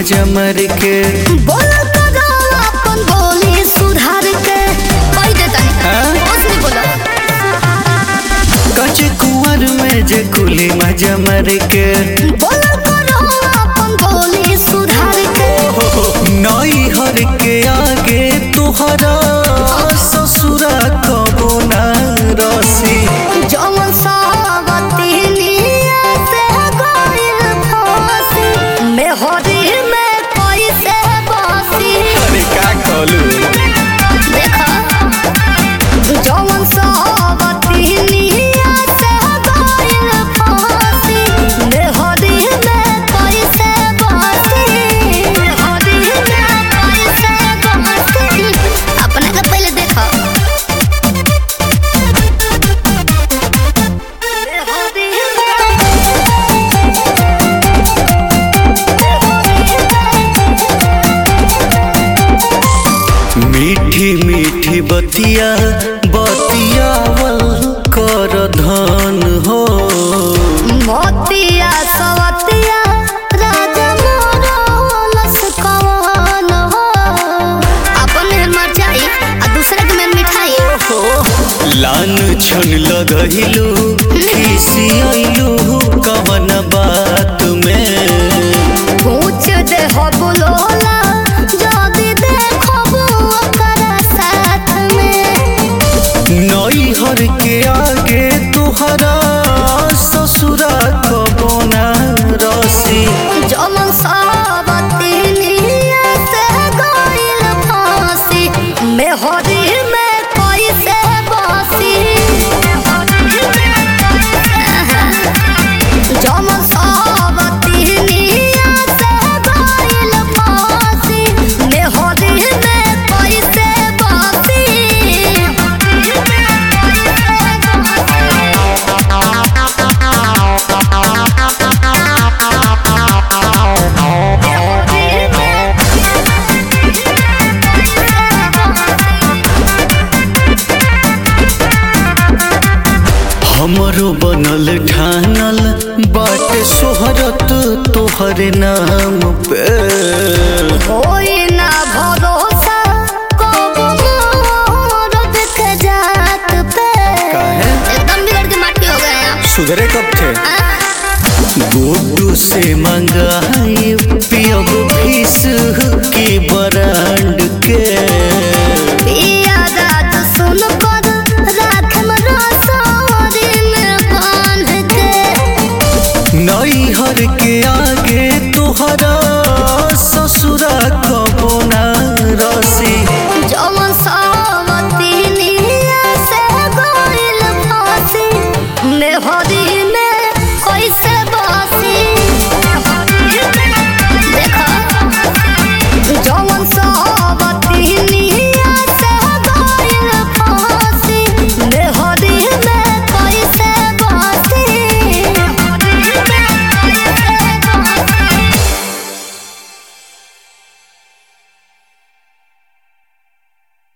मजा मर के बोल करो अपन बोली सुधार के कह दे तनी हाँ? होश में बोलो कचे कुंवर में जे कुली मजा मर के बोल करो अपन बोली सुधार के नई हर के आगे तुहरा ससुरा कबो ना रसी जवन सावती निया से गइल फांसी मेहरी में कैसे बासी अरे का कहलू देखा जवन सावती निया से गइल फांसी मेहरी में कैसे बासी मेहरी में कैसे बासी अपने के पहले देखा मीठी मीठी बतिया बतियावल कर धन हो मोतिया सवतिया राजा मोरलस कवन हो अपने मर जाई आ दूसरे के में मिठाई लान छन लगहिलू खिसियलू कवन बात में पूछ दे हो बुलोला जदी देखबो ओकर साथ में नई हर के आगे तुहरा ससुरा कबो ना रसी जमन सावती निया से गइल फांसी मेहरी में कैसे बासी जमन सावती निया से गइल फांसी मेहरी में कैसे बासी हमरो बनल ठानल बाटे सोहरत तोहरे नाम पे हो